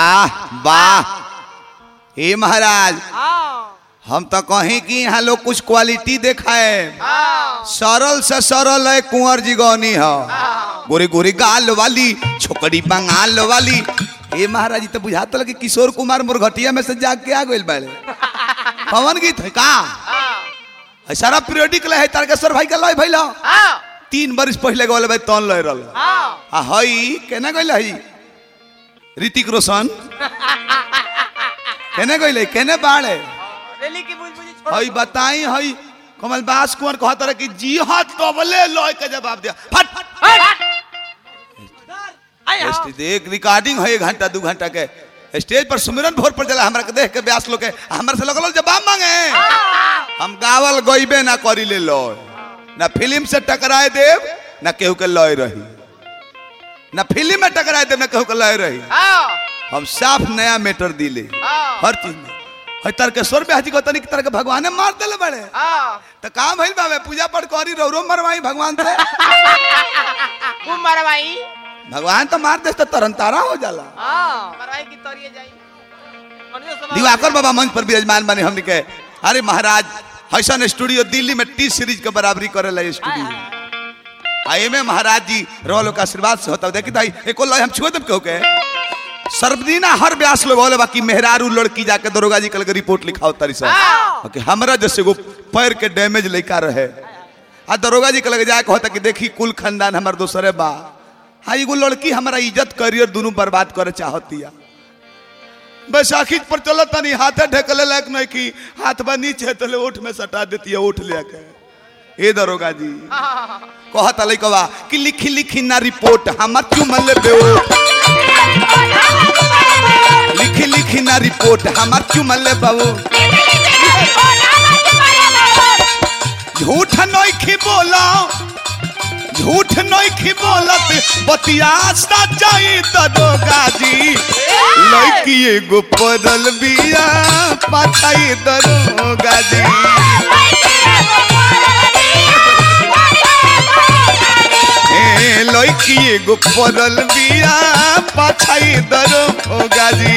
वाह वाह हे महाराज हाँ हम तो कहीं कि यहाँ लोग कुछ क्वालिटी देखाए हाँ सरल से सरल है कुंवर जी गौनी है गोरी गोरी गाल वाली छोकरी बंगाल वाली ए महाराज जी तो बुझाता लगे किशोर कुमार मुरघटिया में से जाग के आ गइल बाड़े पवन गीत है का है सारा पीरियडिक लय है तारकेश्वर भाई का लय भइल ह। हाँ तीन बरिस पहले गौल भाई तन लय रहल हाँ आ हई केना गइल हई ऋतिक रोशन केने गइल है? केने बाड़े रेली की बुझ बुझी छोड़ हई बताई हई कमल बास कुंवर कहत रहे कि जी हाँ तबले लय के जवाब दिया फट आए हाँ स्टेज एक रिकॉर्डिंग है एक घंटा दू घंटा के स्टेज पर सुमिरन भोर पर चला हमरा के देख के ब्यास लोग के हमरा से लगल जवाब मांगे हम गावल गइबे ना करी ले लय ना फिल्म से टकराए देव ना केहू के लय रही ना फिल्म में टकराए देव ना केहू के लय रही हाँ हम साफ नया मैटर दिले हाँ हर चीज में हई तारकेश्वर ब्याह जी को तनिक तरह के भगवान मार देले बड़े हाँ तो काम भइल बाबे पूजा पाठ करी रौरो मरवाई भगवान से खूब मरवाई भगवान तो मार दे तो तरन तारा हो जाला हाँ मरवाई की तोरिए जाई मनुष्य समाज- दिवाकर बाबा मंच पर विराजमान बने हमने के अरे महाराज हसन स्टूडियो दिल्ली में टी सीरीज के बराबरी करे ला स्टूडियो आई में महाराज जी रोलो का आशीर्वाद से होता देखी ताई एको लय हम छुए तब कहू के सर्वदीना हर व्यास लोग होले बाकी मेहरारू लड़की जाके दरोगा जी कल के रिपोर्ट लिखाओ तारी सब हाँ। कि हमरा जैसे एगो पैर के डैमेज लइका रहे आ दरोगा जी के लगे जाके होता कि देखी कुल खानदान हमार दोसरे बा हाँ एगो लड़की हमारा इज्जत करियर दोनों बर्बाद करे चाहतिया बैसाखी पर चलत नहीं हाथे ढकले लायक नहीं की हाथ बा नीचे तले ओठ में सटा देती है ओठ लेके ए दरोगा जी कहता लइकवा कि लिखी लिखी ना रिपोर्ट हमर चुमल बेओ लिखी लिखी ना रिपोर्ट हमर चुमल बाबू झूठ नइखी बोला झूठ नइखी बोलत बतिया सच्चाई दरोगा जी लड़की एगो पड़ल बिया पाछाई दरोगा जी ए लड़की एगो पड़ल बिया पाछाई दरोगा जी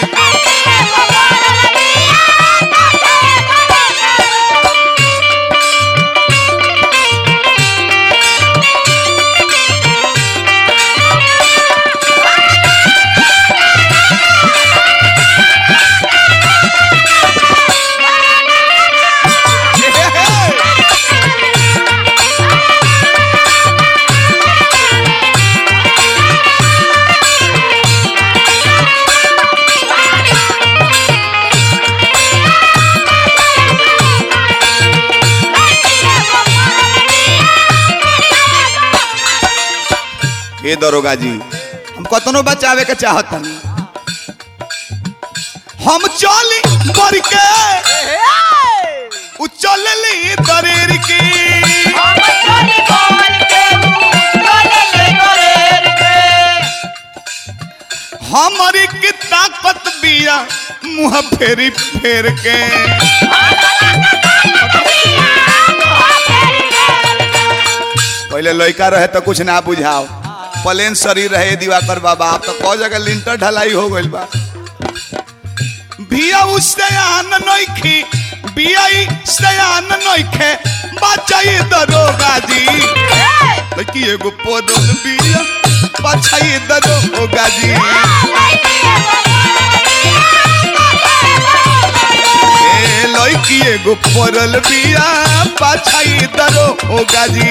हे दरोगा जी हम कतनो बचावे के चाहतन हम चली बर के उ चलली दरेर की हमारी की ताकत बिया मुंह फेरी फेर के पहले लड़का रहे तो कुछ ना बुझाओ प्लेन शरीर रहे दिवाकर बाबा अब तो कौ जगह लिंटर ढलाई हो गइल बा बिया उसयान नइखी बिया सयान नइखे बचाई दरोगा जी लड़की एगो पोदन बिया बचाई दरोगा जी ए लड़की एगो पड़ल बिया बचाई दरोगा जी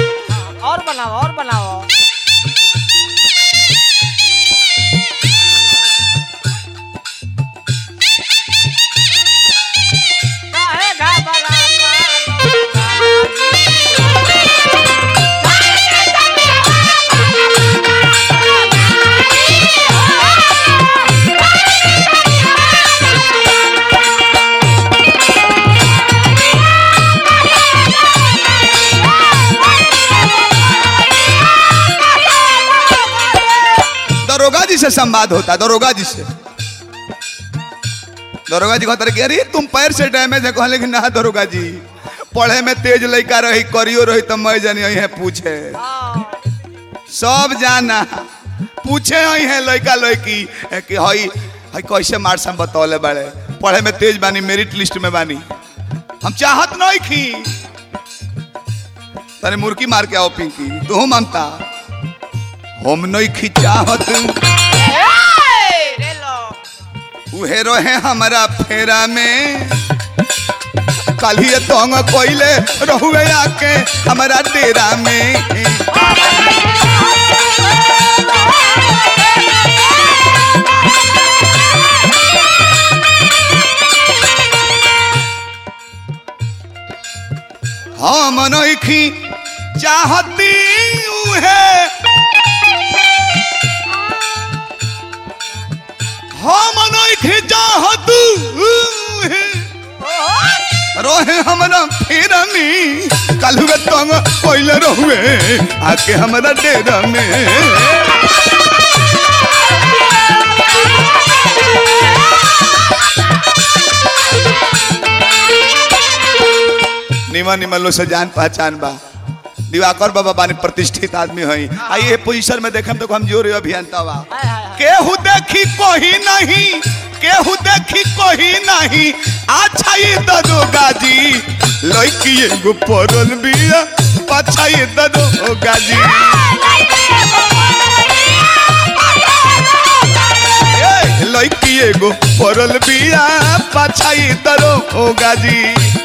और बनाओ और बनाओ से संवाद होता दरोगा जी से दरोगा जी कहता रहे कि अरे तुम पैर से डैमेज है कहले कि ना दरोगा जी पढ़े में तेज लड़का रही करियो रही तो मैं जानी है पूछे सब जाना पूछे हई है लड़का लड़की ए, कि हई हई कैसे मार हम बतौले बड़े पढ़े में तेज बानी मेरिट लिस्ट में बानी हम चाहत नहीं खी तने मुर्की मार के आओ पिंकी तू ममता हम नहीं खी चाहत रे लो उहे रहे हमारा फेरा में कल ही तोंग कोइले रहुए आके हमारा डेरा में हम नइखी चाहती उहे हम नइखी चाहत उहे रोहे हमरा फेरा में कल हुए तंग कोइले रहुए आके हमरा डेरा में निमन निमन लोग से जान पहचान बा दिवाकर बाबा बानी प्रतिष्ठित आदमी हई आ ये पोजीशन में देखम तो हम जोर अभियंता बा केहू देखी कोही नहीं केहू देखी कोही नहीं अच्छा ये दरोगा जी लड़की एगो पड़ल बिया अच्छा ये दरोगा जी ए, लड़की एगो पड़ल बिया पाछा ये दरोगा जी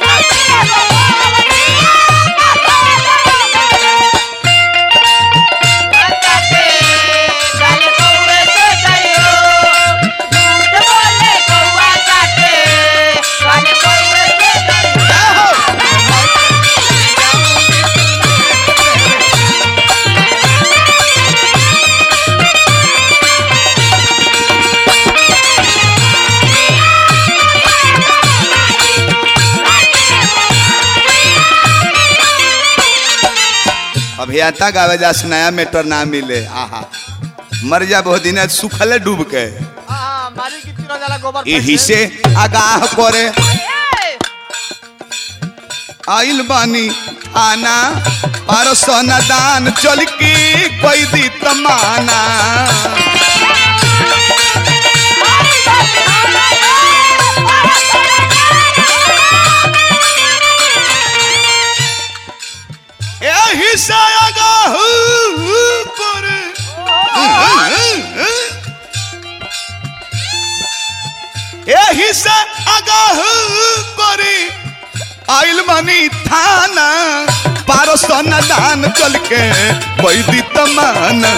अभियंता गावे जा नया मेटर ना मिले आहा मर जा बहुत दिन सुखले डूब के यही से आगाह करे आइल बानी आना परसोना दान चल की कोई दी तमाना यही से आगाह करे यही से आगाह करे आइल मनी थाना पारसन दान चल के वैदी तमाना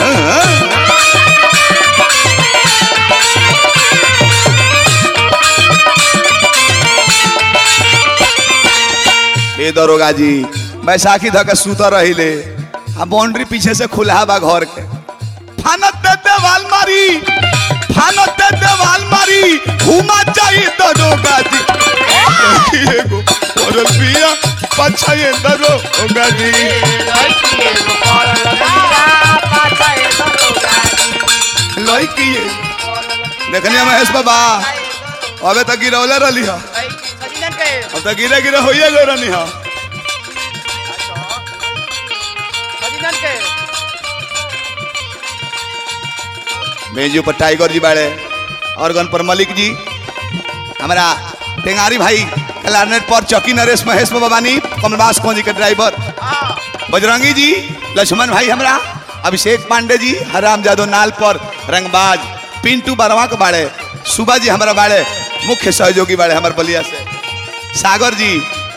हे दरोगा जी बैसाखी धके सुत रहिले आ बाउंड्री पीछे से खुला बा घर के फानत दे देवाल मारी फानत दे देवाल मारी घुमा चाहिए दरोगा जी एगो पड़ल बिया पछा ये दरोगा जी लड़की ये देखनी महेश बाबा अबे तक गिरौले रही है अब तक गिरे गिरे होइए गए रहनी है मेजू पर टाइगर जी बाड़े ऑर्गन पर मलिक जी हमारा टेंगारी भाई क्लारनेट पर चौकी नरेश महेश बाबानी कमलवास कौन जी के ड्राइवर बजरंगी जी लक्ष्मण भाई हमरा अभिषेक पांडे जी हराम जादव नाल पर रंगबाज पिंटू बरवा के बाड़े सुबह जी हमारा बाड़े मुख्य सहयोगी बाड़े हमारे बलिया से सागर जी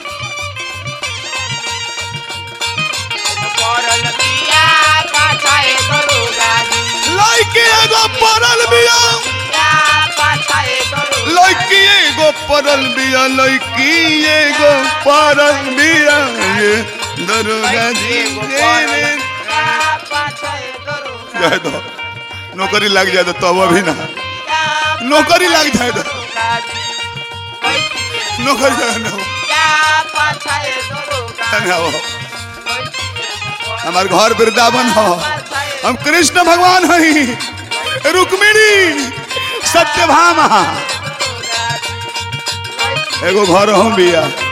लड़की एगो पड़ल बिया लड़की एगो पड़ल बिया लड़की एगो पड़ल बिया ये दरोगा जी रे जाए दो नौकरी लग जाए तो तब अभी ना नौकरी लग जाए तो नौकरी लग ना हो ना हो हमार घर वृंदावन हो हम कृष्ण भगवान हई रुक्मिणी सत्यभामा एगो घर हम बिया